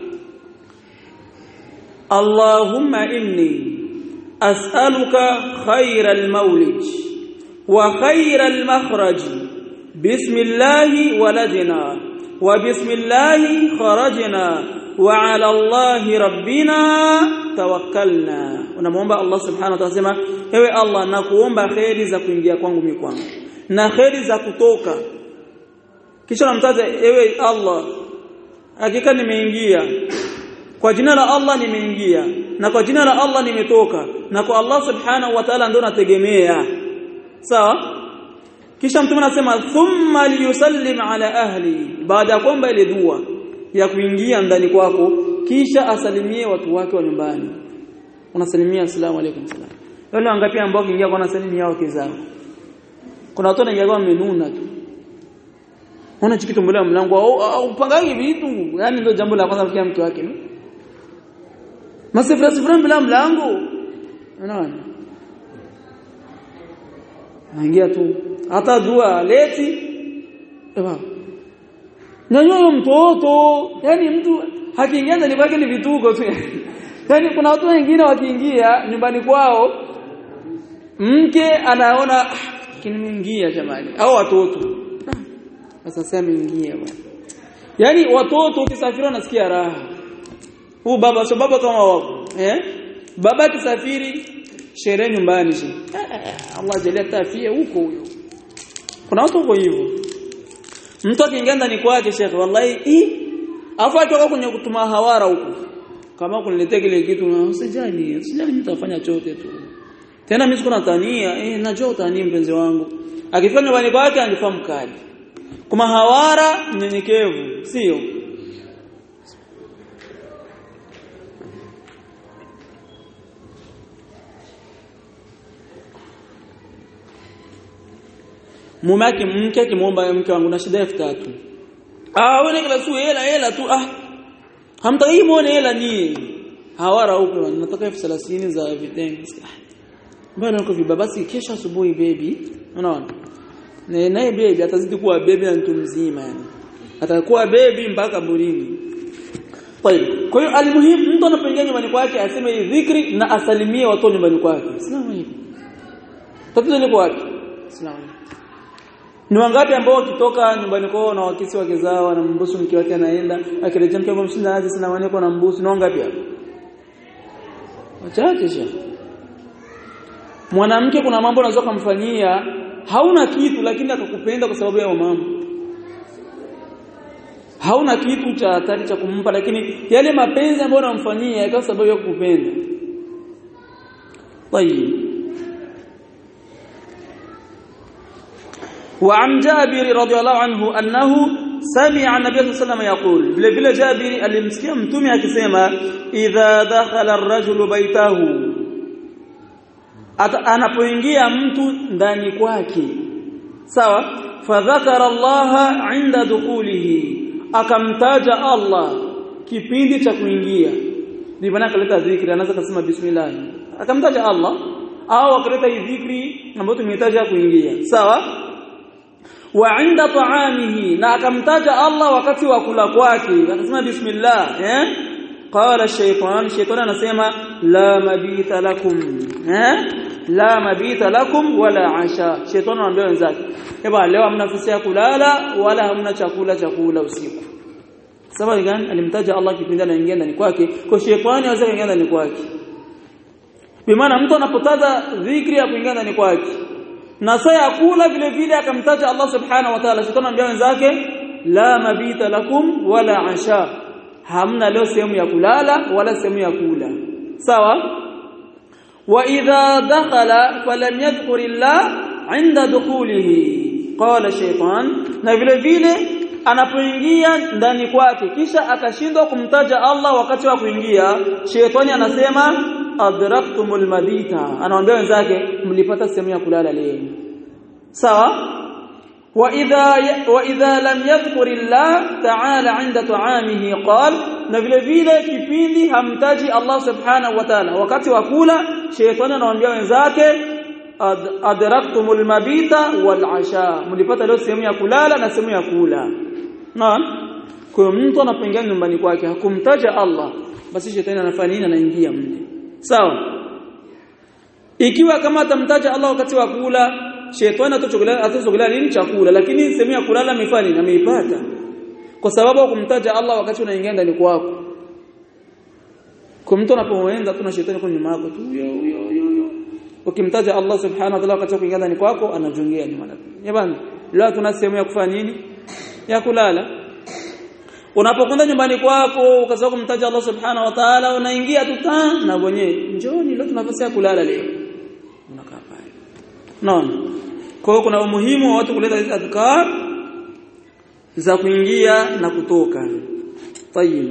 [SPEAKER 1] Allahumma inni أسألك خير المولد وخير المخرج بسم الله ولدنا وبسم الله خرجنا وعلى الله ربنا توكلنا unamuomba Allah subhanahu wa ta'ala sema ewe Allah nakuomba khairi za kuingia kwangu mimi kwangu na khairi za kutoka kisha namtaja ewe Allah hakika nimeingia kwa jina la Allah nimeingia na kwa jina la Allah nimetoka na kwa Allah subhanahu wa ta'ala ndio nategemea sawa kisha mtume anasema thumma liyusallim ala ahli baada ya kwamba ile dua ya kuingia ndani kwako kisha asalimie watu wake wa nyumbani unasalimia asalamu alaykum salam wale wangapi ambao kiingia kwa nasalimia wake zao kuna watu wanaingia kwa menuna tu Ona chikitumbulia mlango au upangaje vitu yani ndio jambo la kwanza kwa mke wake Masifra sifra bila mlango unaona naingia tu hata dua leti eba Nyanyua mtoto yani mtu hakiingia ndani kwake ni vituko tu yani kuna watu wengine wakiingia nyumbani kwao mke anaona kinimeingia jamani au watoto sasa sema ingia bwana yani watoto ukisafiri wanasikia raha huu baba sio baba kama wako eh baba kisafiri sherehe nyumbani shi Allah jalia tafia huko huyo kuna watu huko hivyo mtu akiingia ndani kwake shekhe wallahi hii afu atoka kwenye kutuma hawara huko kama kuniletea kile kitu na usijali usijali mtu afanya chote tu tena mimi sikuna tania eh najua utani mpenzi wangu akifanya nyumbani kwake anifahamu kali kuma hawara mnyenyekevu sio mume wake mke akimwomba mke wangu na shida 3000 ah wewe kila siku hela hela tu ah hamtaki muone hela ni hawara huko nataka 1030 za vitenge bwana uko viba basi kesho asubuhi baby unaona naye baby atazidi kuwa baby na mtu mzima yani atakuwa baby mpaka burini طيب kwa hiyo almuhimu mtu anapoingia nyumbani kwake aseme hii dhikri na asalimie watu nyumbani kwake salamu alaykum tatizo liko wapi salamu ni wangapi ambao wakitoka nyumbani kwao na wakisi wake zao na mbusu mke wake anaenda akirejea mke wake mshinda aje salamu alaykum na mbusu ni wangapi hapo wachache sha mwanamke kuna mambo unaweza kumfanyia hauna kitu lakini akakupenda kwa sababu ya mambo hauna kitu cha hatari cha kumpa lakini yale mapenzi ambayo unamfanyia kwa sababu ya kukupenda طيب وعن جابر رضي الله عنه أنه سمع النبي صلى الله عليه وسلم يقول vile vile Jabir alimsikia mtume akisema idha dakhala ar-rajulu baytahu anapoingia mtu ndani kwake sawa fadhakara Allah inda dukulihi akamtaja Allah kipindi cha kuingia ndipo maana akaleta dhikri anaweza kusema bismillah akamtaja Allah au akaleta hii dhikri ambayo tumehitaja kuingia sawa wa inda ta'amihi na akamtaja Allah wakati wa kula kwake akasema bismillah eh qala shaytan shaytan anasema la mabita lakum eh la mabita lakum wala asha shaytan anaambia wenzake eba leo hamna nafasi ya kulala wala hamna chakula cha kula usiku sababu gani alimtaja Allah kipindi anaingia ndani kwake kwa shetani aweza kuingia ndani kwake bimaana mtu anapotaja dhikri ya kuingia ndani kwake na saa ya kula vile vile akamtaja Allah subhanahu wa ta'ala shetani anambia wenzake la mabita lakum wala asha hamna leo sehemu ya kulala wala sehemu ya kula sawa wa idha dakhala falam yadhkur illah inda dukhulihi qala shaytan na vile vile anapoingia ndani kwake kisha akashindwa kumtaja Allah wakati wa kuingia shetani anasema adraktumul mabita anawaambia wenzake mlipata sehemu ya kulala leo sawa wa idha wa idha lam yadhkur Allah ta'ala 'inda ta'amihi qal na vile vile kipindi hamtaji Allah subhanahu wa ta'ala wakati wa kula shetani anawaambia wenzake adraktumul mabita wal 'asha mlipata leo sehemu ya kulala na sehemu ya kula naam kwa mtu anapoingia nyumbani kwake hakumtaja Allah basi shetani anafanya nini anaingia mle sawa ikiwa kama atamtaja Allah wakati wa kula shetani atochogelea atochogelea nini chakula lakini sehemu ya kulala amefanya ameipata kwa sababu kumtaja Allah wakati unaingia ndani kwako kwa mtu anapoenda tuna shetani kwa nyuma yako tu yo yo yo ukimtaja Allah subhanahu wa ta'ala wakati wa kuingia ndani kwako anajongea nyuma yako jamani leo tuna sehemu ya kufanya nini ya kulala unapokwenda nyumbani kwako ukaanza kumtaja Allah subhanahu wa ta'ala unaingia tu ta na mwenyewe njoni leo tuna nafasi ya kulala leo unakaa pale naona kwa hiyo kuna umuhimu wa watu kuleta hizi adhkar za kuingia na kutoka tayib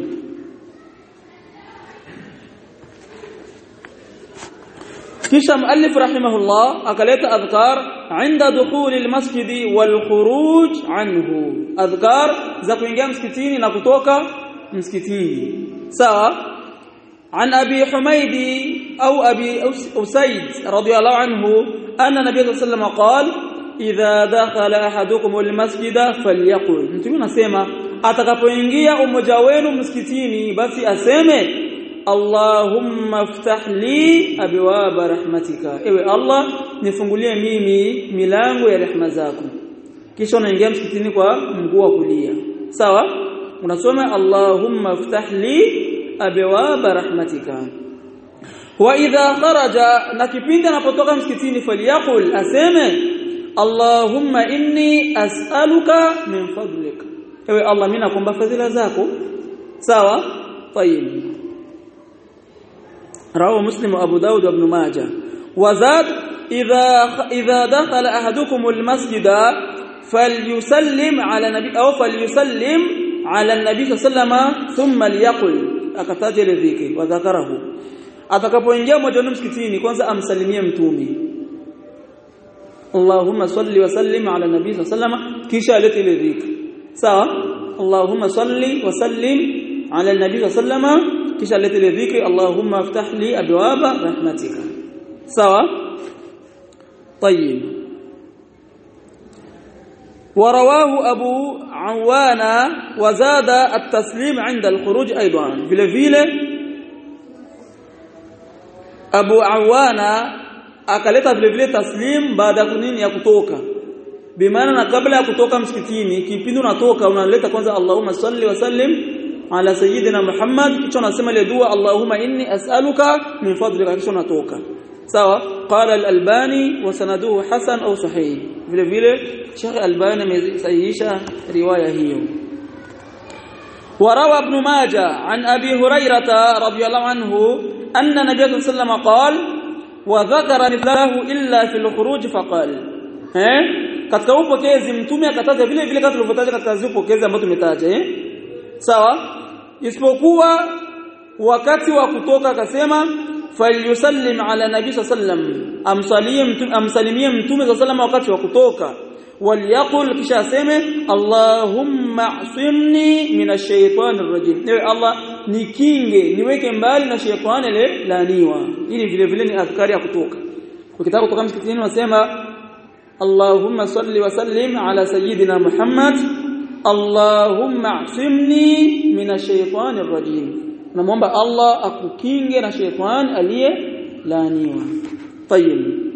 [SPEAKER 1] kisha muallif rahimahullah akaleta adhkar inda dukhuli almasjid wal khuruj anhu adhkar za kuingia msikitini na kutoka msikitini sawa عن أبي حميد أو أبي أسيد رضي الله عنه أن النبي صلى الله عليه وسلم قال إذا دخل أحدكم المسجد فليقل mtume anasema atakapoingia umoja wenu msikitini basi aseme Allahumma iftah li abwaba rahmatika ewe Allah nifungulie mimi milango ya rehema zako kisha unaingia msikitini kwa mguu wa kulia sawa unasoma Allahumma iftah li abwaba rahmatika wa idha kharaja na kipindi anapotoka msikitini faliyakul aseme Allahumma inni as'aluka min fadlik ewe Allah mimi nakuomba fadhila zako sawa tayib رواه مسلم وابو داود وابن ماجه وزاد اذا اذا دخل احدكم المسجد فليسلم على النبي او فليسلم على النبي صلى الله عليه وسلم ثم ليقل akataja ile dhikri wa dhakarahu atakapoingia mmoja wenu msikitini kwanza amsalimie mtume Allahumma salli wa sallim ala nabii sallallahu kisha alete ile dhikri sawa Allahumma salli wa sallim ala nabii sallallahu kisha alete ile dhikri Allahumma iftah li abwaba rahmatika sawa طيب ورواه أبو عوانا وزاد التسليم عند الخروج أيضا vile vile Abu Awana akaleta vile vile taslim baada ya kunini ya kutoka bimaana na kabla ya kutoka msikitini kipindi unatoka unaleta kwanza Allahumma salli wa sallim ala sayyidina Muhammad kisha unasema ile dua Allahumma inni as'aluka min fadlika kisha unatoka sawa qala al-albani wa sanaduhu hasan au sahih vile vile Sheikh Albani amesahihisha riwaya hiyo وروى ابن ماجه عن ابي هريره رضي الله عنه ان النبي صلى الله عليه وسلم قال وذكر مثله الا في الخروج فقال eh katika upokezi mtume akataja vile vile kama tulivyotaja katika zile upokezi ambazo tumetaja eh sawa isipokuwa wakati wa kutoka akasema falyusallim ala nabii sallam amsalie mtume amsalimie mtume sallam wakati wa kutoka waliyaqul kisha aseme allahumma asimni minash shaitanir rajim ewe allah nikinge niweke mbali na shaitani ile laaniwa ili vile vile ni adhkari ya kutoka ukitaka kutoka msikitini unasema allahumma salli wa sallim ala sayyidina muhammad allahumma asimni minash shaitanir rajim namuomba allah akukinge na shaitani aliye laaniwa طيب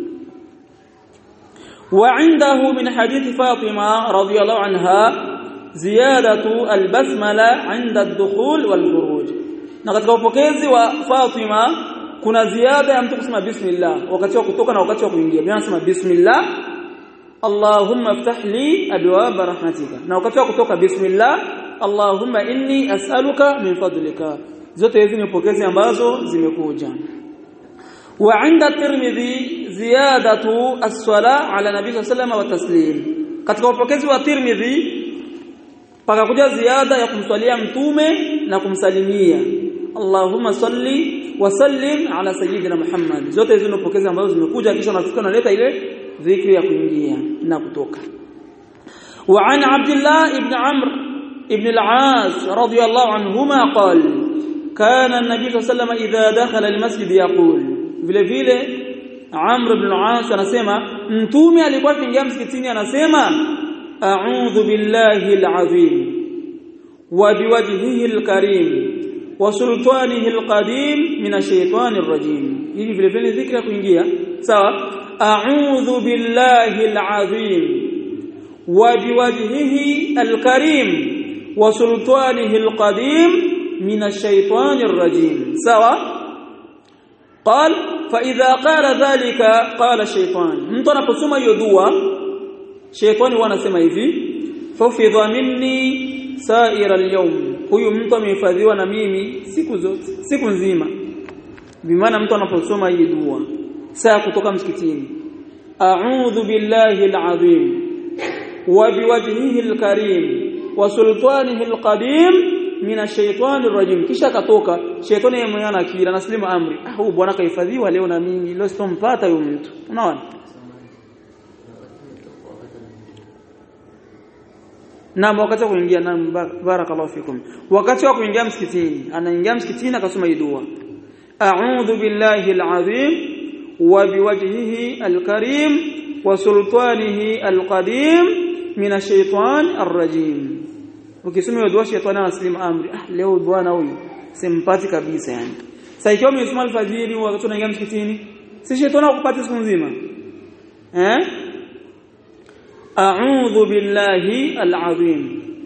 [SPEAKER 1] وعنده من حديث فاطمة رضي الله عنها زيادة البسملة عند الدخول والخروج na katika upokezi wa Fatima kuna ziada ya mtu kusema bismillah wakati wa kutoka na wakati wa kuingia bila nasema bismillah Allahumma iftah li abwaab rahmatika na wakati wa kutoka bismillah Allahumma inni as'aluka min fadlika zote hizi ni upokezi ambazo zimekuja وعند الترمذي زيادة الصلاة على النبي صلى الله عليه وسلم والتسليم katika upokezi wa Tirmidhi pakakuja ziada ya kumswalia mtume na kumsalimia Allahumma salli wa sallim ala sayyidina Muhammad zote hizo ni upokezi ambazo zimekuja kisha unafika unaleta ile dhikri ya kuingia na kutoka وعن عبد الله بن عمرو بن العاص رضي الله عنهما قال كان النبي صلى الله عليه وسلم إذا دخل المسجد يقول vile vile Amr ibn al-As anasema mtume alikuwa akiingia msikitini anasema a'udhu billahi al-azim wa biwajhihi al-karim wa sultanihi al-qadim min ash-shaytanir rajim hivi vile vile dhikri ya kuingia sawa a'udhu billahi al-azim wa biwajhihi al-karim wa sultanihi al-qadim min ash-shaytanir rajim sawa قال فاذا قال ذلك قال الشيطان mtu anaposoma hiyo dua shaytani huwa anasema hivi hufidha minni sa'ira al-yawm huyu mtu amehifadhiwa na mimi siku zote siku nzima bimaana mtu anaposoma hii dua saa kutoka msikitini a'udhu billahi alazim wa biwajhihi alkarim wa sultanihi alqadim min ash-shaytani ar-rajim kisha katoka shaytani yeye akili anaslimu amri ah huyu bwana kahifadhiwa leo na mimi leo sitompata huyo mtu unaona Naam wakati wa kuingia naam barakallahu fikum. Wakati wa kuingia msikitini, anaingia msikitini akasoma hii dua. A'udhu billahi al-azim wa biwajhihi al-karim wa sultanihi al-qadim min ash-shaytan ar-rajim. Ukisoma hiyo dua shetani anaslimu amri. Ah leo bwana huyu simpati kabisa yani. Sasa ikiwa umesoma alfajiri wakati unaingia msikitini, si shetani akupata siku nzima. Eh? أعوذ بالله العظيم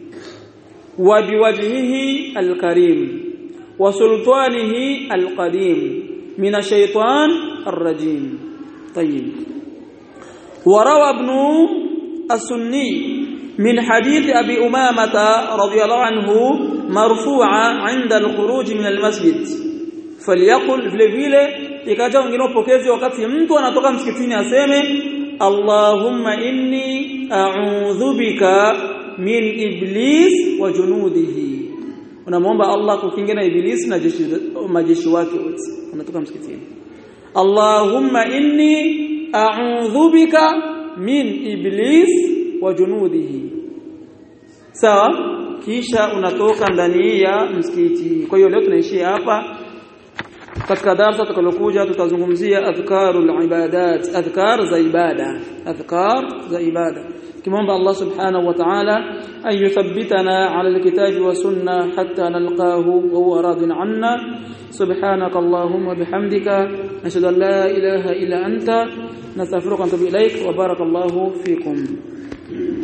[SPEAKER 1] وبوجهه الكريم وسلطانه القديم من الشيطان الرجيم طيب وروى ابن السني من حديث أبي أمامة رضي الله عنه مرفوعا عند الخروج من المسجد فليقل vile vile ikaja wengine upokezi wakati mtu anatoka msikitini aseme Allahumma inni a'udhu bika min iblis wa junudihi unamwomba Allah kukinga na iblis na jeshi majeshi wake wote unatoka msikitini Allahumma inni a'udhu bika min iblis wa junudihi sawa kisha unatoka ndani ya msikiti kwa hiyo leo tunaishia hapa katika darasa tutakalokuja tutazungumzia adhkarul ibadat adhkar za ibada adhkar za ibada kimomba Allah subhanahu wa ta'ala an yuthabbitana ala alkitabi wa sunna hatta nalqahu wa huwa radin anna subhanaka allahumma bihamdika nashhadu an la ilaha illa anta nastaghfiruka wa natubu ilaik wa barakallahu fikum